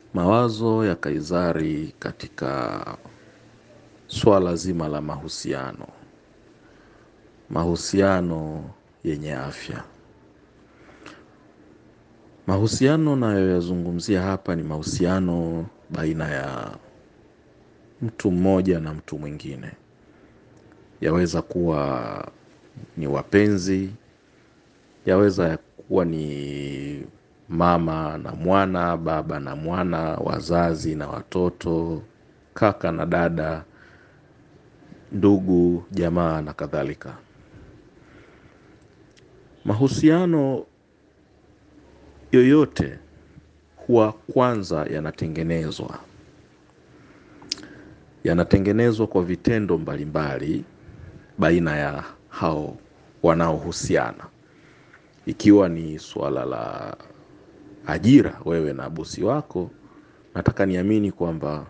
Mawazo ya Kaizari katika swala zima la mahusiano. Mahusiano yenye afya. Mahusiano nayoyazungumzia hapa ni mahusiano baina ya mtu mmoja na mtu mwingine. Yaweza kuwa ni wapenzi, yaweza kuwa ni mama na mwana, baba na mwana, wazazi na watoto, kaka na dada, ndugu, jamaa na kadhalika. Mahusiano yoyote huwa kwanza yanatengenezwa. Yanatengenezwa kwa vitendo mbalimbali baina ya hao wanaohusiana. Ikiwa ni swala la ajira wewe na bosi wako, nataka niamini kwamba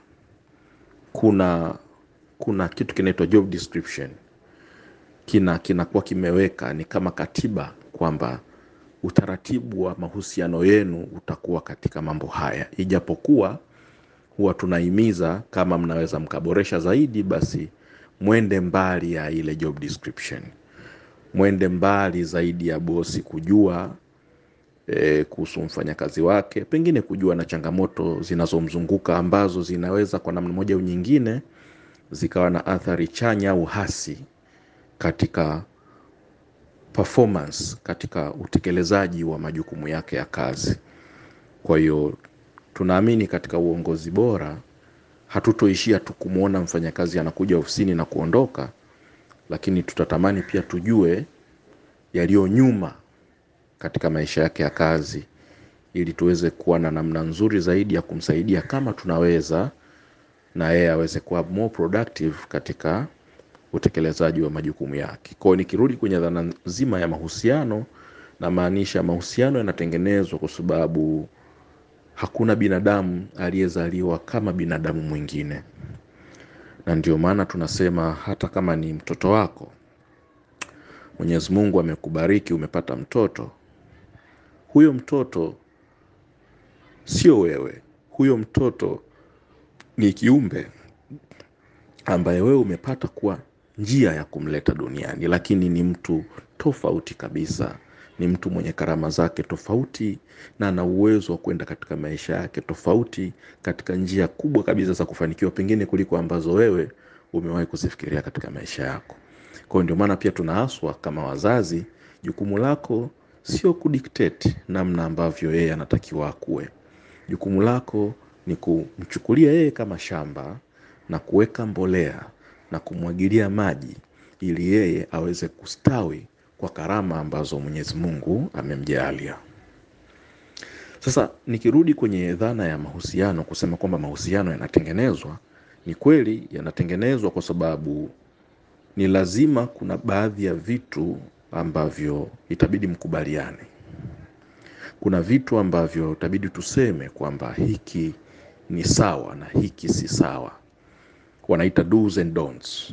kuna kuna kitu kinaitwa job description. Kina kinakuwa kimeweka ni kama katiba kwamba utaratibu wa mahusiano yenu utakuwa katika mambo haya. Ijapokuwa huwa tunahimiza kama mnaweza mkaboresha zaidi basi mwende mbali ya ile job description. Mwende mbali zaidi ya bosi kujua e, kuhusu mfanyakazi wake, pengine kujua na changamoto zinazomzunguka ambazo zinaweza kwa namna moja au nyingine zikawa na athari chanya au hasi katika performance, katika utekelezaji wa majukumu yake ya kazi. Kwa hiyo tunaamini katika uongozi bora hatutoishia tu kumwona mfanyakazi anakuja ofisini na kuondoka, lakini tutatamani pia tujue yaliyo nyuma katika maisha yake ya kazi ili tuweze kuwa na namna nzuri zaidi ya kumsaidia kama tunaweza na yeye aweze kuwa more productive katika utekelezaji wa majukumu yake. Kwa hiyo nikirudi kwenye dhana nzima ya mahusiano namaanisha mahusiano yanatengenezwa kwa sababu hakuna binadamu aliyezaliwa kama binadamu mwingine. Na ndio maana tunasema hata kama ni mtoto wako, Mwenyezi Mungu amekubariki umepata mtoto, huyo mtoto sio wewe. Huyo mtoto ni kiumbe ambaye wewe umepata kuwa njia ya kumleta duniani, lakini ni mtu tofauti kabisa. Ni mtu mwenye karama zake tofauti na ana uwezo wa kwenda katika maisha yake tofauti katika njia kubwa kabisa za kufanikiwa pengine kuliko ambazo wewe umewahi kuzifikiria katika maisha yako. Kwa hiyo ndio maana pia tunaaswa kama wazazi, jukumu lako sio kudictate namna ambavyo yeye anatakiwa akue. Jukumu lako ni kumchukulia yeye kama shamba na kuweka mbolea na kumwagilia maji ili yeye aweze kustawi kwa karama ambazo Mwenyezi Mungu amemjalia. Sasa nikirudi kwenye dhana ya mahusiano kusema kwamba mahusiano yanatengenezwa, ni kweli yanatengenezwa kwa sababu ni lazima kuna baadhi ya vitu ambavyo itabidi mkubaliane. Kuna vitu ambavyo itabidi tuseme kwamba hiki ni sawa na hiki si sawa. Wanaita do's and don'ts.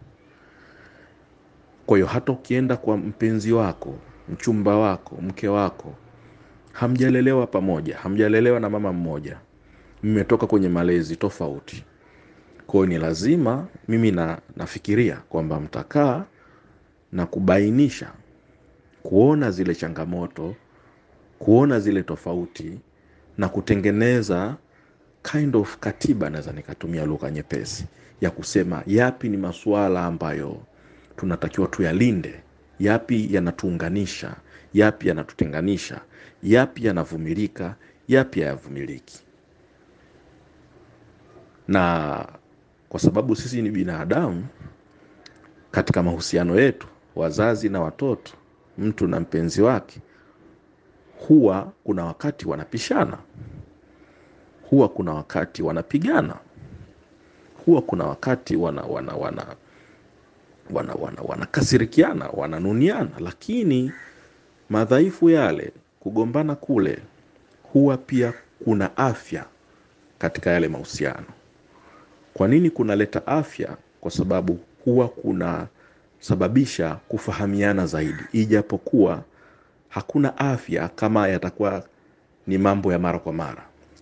Kwa hiyo hata ukienda kwa mpenzi wako, mchumba wako, mke wako, hamjalelewa pamoja, hamjalelewa na mama mmoja, mmetoka kwenye malezi tofauti. Kwa hiyo ni lazima mimi na, nafikiria kwamba mtakaa na kubainisha, kuona zile changamoto, kuona zile tofauti na kutengeneza kind of katiba, naweza nikatumia lugha nyepesi ya kusema yapi ni masuala ambayo tunatakiwa tuyalinde, yapi yanatuunganisha, yapi yanatutenganisha, yapi yanavumilika, yapi hayavumiliki. Na kwa sababu sisi ni binadamu, katika mahusiano yetu, wazazi na watoto, mtu na mpenzi wake, huwa kuna wakati wanapishana, huwa kuna wakati wanapigana, huwa kuna wakati wana wana wana wana wana wanakasirikiana, wananuniana, lakini madhaifu yale, kugombana kule, huwa pia kuna afya katika yale mahusiano. Kwa nini kunaleta afya? Kwa sababu huwa kunasababisha kufahamiana zaidi, ijapokuwa hakuna afya kama yatakuwa ni mambo ya mara kwa mara.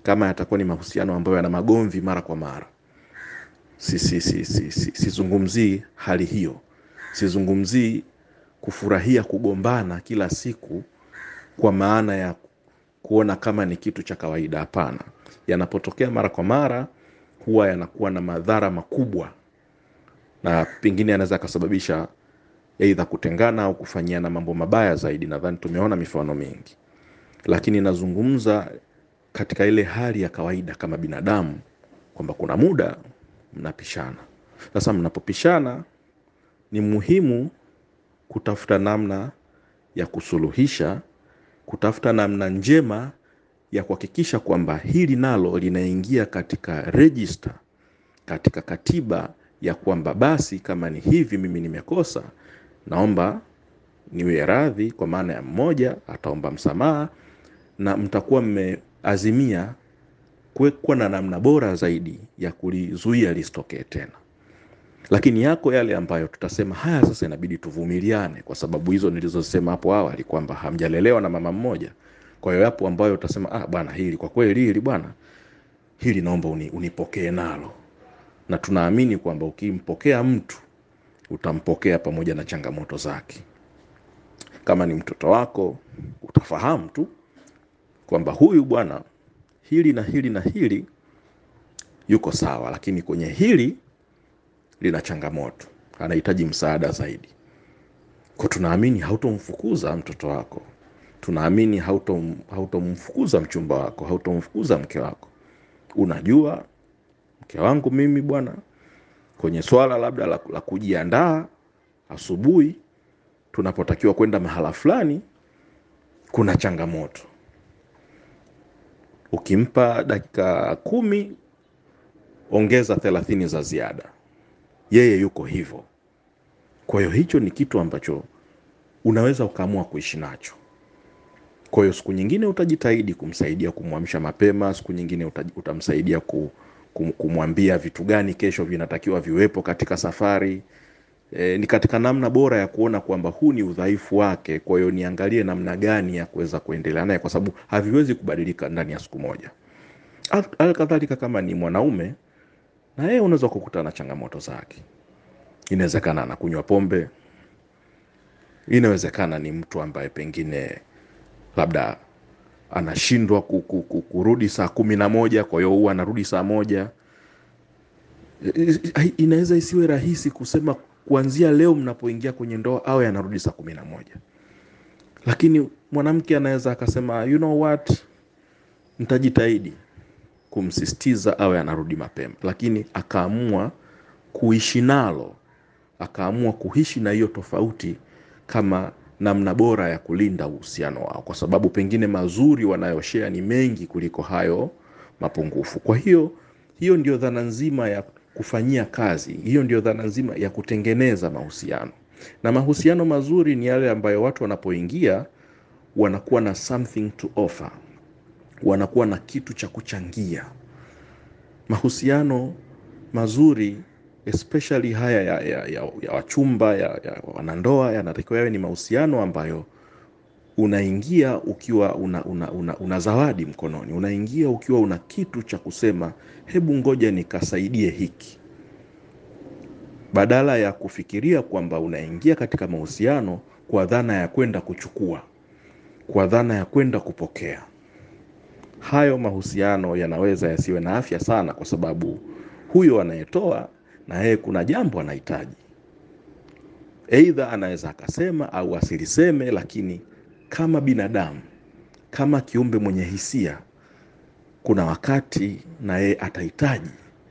kama yatakuwa ni mahusiano ambayo yana magomvi mara kwa mara sizungumzii si, si, si, si, sizungumzii hali hiyo sizungumzii kufurahia kugombana kila siku kwa maana ya kuona kama ni kitu cha kawaida hapana yanapotokea mara kwa mara huwa yanakuwa na madhara makubwa na pengine yanaweza akasababisha eidha kutengana au kufanyiana mambo mabaya zaidi nadhani tumeona mifano mingi lakini nazungumza katika ile hali ya kawaida kama binadamu kwamba kuna muda mnapishana sasa mnapopishana ni muhimu kutafuta namna ya kusuluhisha kutafuta namna njema ya kuhakikisha kwamba hili nalo linaingia katika rejista katika katiba ya kwamba basi kama ni hivi mimi nimekosa naomba niwe radhi kwa maana ya mmoja ataomba msamaha na mtakuwa mmeazimia kuwa na namna bora zaidi ya kulizuia lisitokee tena lakini yako yale ambayo tutasema haya sasa inabidi tuvumiliane kwa sababu hizo nilizosema hapo awali kwamba hamjalelewa na mama mmoja kwa hiyo yapo ambayo utasema ah, bwana hili kwa kweli hili bwana hili naomba uni, unipokee nalo na tunaamini kwamba ukimpokea mtu utampokea pamoja na changamoto zake kama ni mtoto wako utafahamu tu kwamba huyu bwana hili na hili na hili yuko sawa lakini kwenye hili lina changamoto anahitaji msaada zaidi kwa tunaamini hautomfukuza mtoto wako tunaamini hautom, hautomfukuza mchumba wako hautomfukuza mke wako unajua mke wangu mimi bwana kwenye swala labda la, la kujiandaa asubuhi tunapotakiwa kwenda mahala fulani kuna changamoto ukimpa dakika kumi ongeza thelathini za ziada yeye yuko hivyo kwa hiyo hicho ni kitu ambacho unaweza ukaamua kuishi nacho kwa hiyo siku nyingine utajitahidi kumsaidia kumwamsha mapema siku nyingine utamsaidia ku, kum, kumwambia vitu gani kesho vinatakiwa viwepo katika safari e, ni katika namna bora ya kuona kwamba huu ni udhaifu wake kwa hiyo niangalie namna gani ya kuweza kuendelea naye kwa sababu haviwezi kubadilika ndani ya siku moja alkadhalika kama ni mwanaume na yeye unaweza kukutana na changamoto zake inawezekana anakunywa pombe inawezekana ni mtu ambaye pengine labda anashindwa kurudi saa kumi na moja kwa hiyo huwa anarudi saa moja inaweza isiwe rahisi kusema kuanzia leo mnapoingia kwenye ndoa awe anarudi saa kumi na moja lakini mwanamke anaweza akasema you know what ntajitahidi kumsistiza awe anarudi mapema lakini akaamua kuishi nalo akaamua kuishi na hiyo tofauti kama namna bora ya kulinda uhusiano wao kwa sababu pengine mazuri wanayoshea ni mengi kuliko hayo mapungufu kwa hiyo hiyo ndio dhana nzima ya kufanyia kazi hiyo ndio dhana nzima ya kutengeneza mahusiano na mahusiano mazuri ni yale ambayo watu wanapoingia wanakuwa na something to offer wanakuwa na kitu cha kuchangia mahusiano mazuri especially haya ya, ya, ya, ya wachumba ya, ya wanandoa yanatakiwa yawe ni mahusiano ambayo unaingia ukiwa una, una, una, una zawadi mkononi unaingia ukiwa una kitu cha kusema hebu ngoja nikasaidie hiki badala ya kufikiria kwamba unaingia katika mahusiano kwa dhana ya kwenda kuchukua kwa dhana ya kwenda kupokea hayo mahusiano yanaweza yasiwe na afya sana kwa sababu huyo anayetoa na yeye kuna jambo anahitaji eidha anaweza akasema au asiliseme lakini kama binadamu kama kiumbe mwenye hisia kuna wakati na yeye atahitaji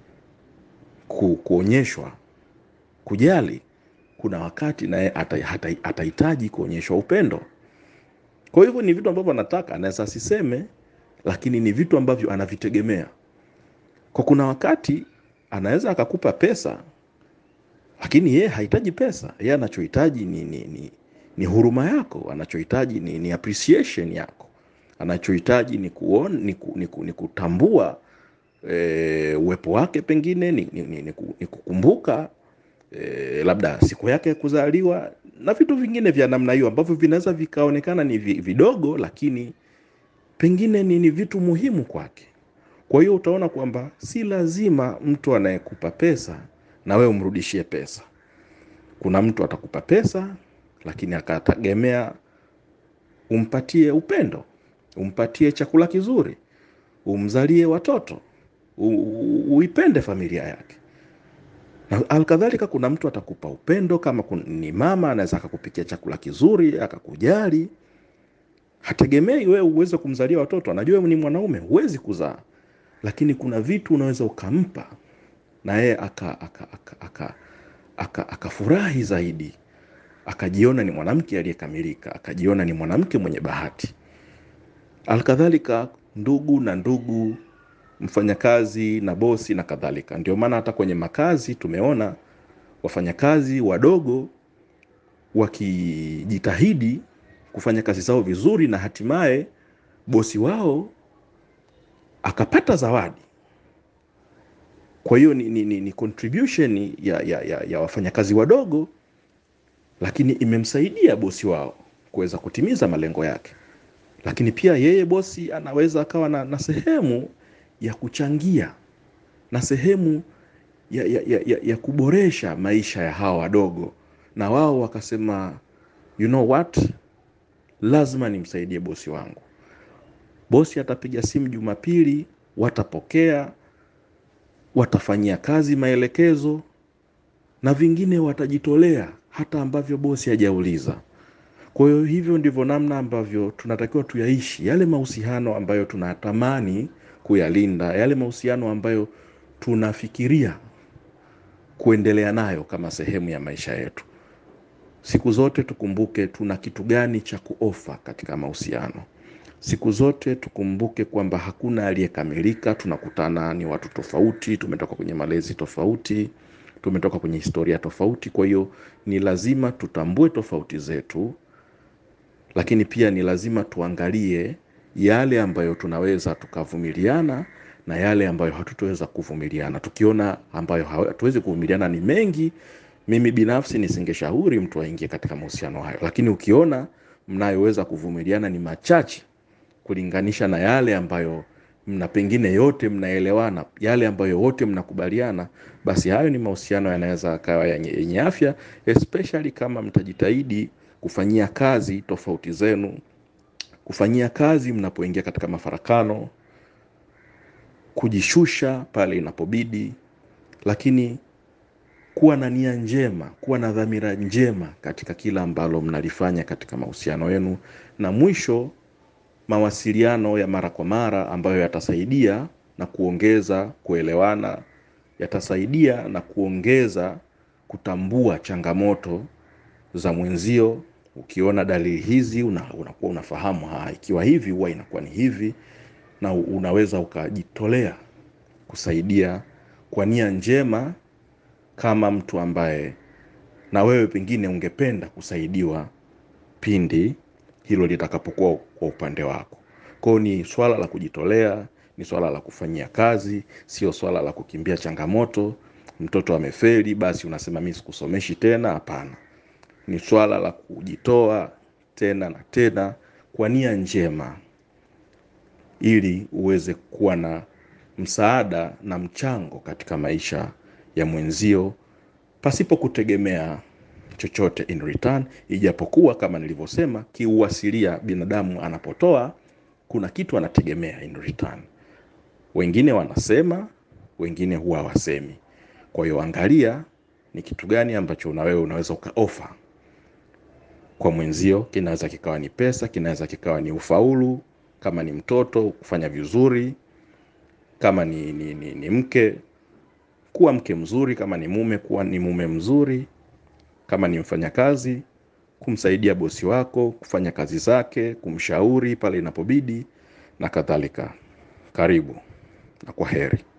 ku, kuonyeshwa kujali kuna wakati naye atahitaji kuonyeshwa upendo kwa hivyo ni vitu ambavyo anataka anaweza asiseme lakini ni vitu ambavyo anavitegemea kwa kuna wakati anaweza akakupa pesa lakini yeye hahitaji pesa yeye anachohitaji ni, ni, ni, ni huruma yako anachohitaji ni, ni appreciation yako anachohitaji ni, kuon, ni, ku, ni, ku, ni kutambua e, uwepo wake pengine ni, ni, ni, ni, ni kukumbuka e, labda siku yake ya kuzaliwa na vitu vingine vya namna hiyo ambavyo vinaweza vikaonekana ni vidogo lakini pengine ni, ni vitu muhimu kwake Kwa hiyo utaona kwamba si lazima mtu anayekupa pesa na wewe umrudishie pesa. Kuna mtu atakupa pesa lakini akategemea umpatie upendo, umpatie chakula kizuri, umzalie watoto, uipende familia yake. Na alkadhalika kuna mtu atakupa upendo kama ni mama anaweza akakupikia chakula kizuri, akakujali. Hategemei wewe uweze kumzalia watoto, anajua ni mwanaume huwezi kuzaa. Lakini kuna vitu unaweza ukampa na yeye aka aka aka aka aka akafurahi zaidi. Akajiona ni mwanamke aliyekamilika, akajiona ni mwanamke mwenye bahati. Alkadhalika ndugu na ndugu, mfanyakazi na bosi na kadhalika. Ndio maana hata kwenye makazi tumeona wafanyakazi wadogo wakijitahidi kufanya kazi zao vizuri na hatimaye bosi wao akapata zawadi. Kwa hiyo ni, ni, ni, ni contribution ya, ya, ya, ya wafanyakazi wadogo, lakini imemsaidia bosi wao kuweza kutimiza malengo yake. Lakini pia yeye bosi anaweza akawa na, na sehemu ya kuchangia na sehemu ya, ya, ya, ya, ya kuboresha maisha ya hawa wadogo, na wao wakasema you know what, lazima nimsaidie bosi wangu. Bosi atapiga simu Jumapili, watapokea, watafanyia kazi maelekezo na vingine watajitolea hata ambavyo bosi hajauliza. Kwa hiyo hivyo ndivyo namna ambavyo tunatakiwa tuyaishi yale mahusiano ambayo tunatamani kuyalinda, yale mahusiano ambayo tunafikiria kuendelea nayo kama sehemu ya maisha yetu. Siku zote tukumbuke tuna kitu gani cha kuofa katika mahusiano. Siku zote tukumbuke kwamba hakuna aliyekamilika. Tunakutana ni watu tofauti, tumetoka kwenye malezi tofauti, tumetoka kwenye historia tofauti. Kwa hiyo ni lazima tutambue tofauti zetu, lakini pia ni lazima tuangalie yale ambayo tunaweza tukavumiliana na yale ambayo hatutoweza kuvumiliana. Tukiona ambayo hatuwezi kuvumiliana ni mengi, mimi binafsi nisingeshauri mtu aingie katika mahusiano hayo. Lakini ukiona mnayoweza kuvumiliana ni machache kulinganisha na yale ambayo mna pengine yote mnaelewana, yale ambayo wote mnakubaliana, basi hayo ni mahusiano yanaweza akawa yenye afya, especially kama mtajitahidi kufanyia kazi tofauti zenu, kufanyia kazi mnapoingia katika mafarakano, kujishusha pale inapobidi, lakini kuwa na nia njema, kuwa na dhamira njema katika kila ambalo mnalifanya katika mahusiano yenu, na mwisho mawasiliano ya mara kwa mara ambayo yatasaidia na kuongeza kuelewana, yatasaidia na kuongeza kutambua changamoto za mwenzio. Ukiona dalili hizi una, unakuwa unafahamu ha, ikiwa hivi huwa inakuwa ni hivi, na unaweza ukajitolea kusaidia kwa nia njema, kama mtu ambaye na wewe pengine ungependa kusaidiwa pindi hilo litakapokuwa kwa upande wako. Kwa hiyo ni swala la kujitolea, ni swala la kufanyia kazi, sio swala la kukimbia changamoto. Mtoto amefeli, basi unasema mimi sikusomeshi tena. Hapana, ni swala la kujitoa tena na tena kwa nia njema, ili uweze kuwa na msaada na mchango katika maisha ya mwenzio pasipo kutegemea chochote in return, ijapokuwa kama nilivyosema, kiuasilia binadamu anapotoa kuna kitu anategemea in return. Wengine wanasema, wengine huwa wasemi. Kwa hiyo angalia ni kitu gani ambacho na wewe unaweza ukaofa kwa mwenzio. Kinaweza kikawa ni pesa, kinaweza kikawa ni ufaulu, kama ni mtoto kufanya vizuri, kama ni, ni, ni, ni mke kuwa mke mzuri, kama ni mume kuwa ni mume mzuri kama ni mfanyakazi kumsaidia bosi wako kufanya kazi zake, kumshauri pale inapobidi na kadhalika. Karibu na kwa heri.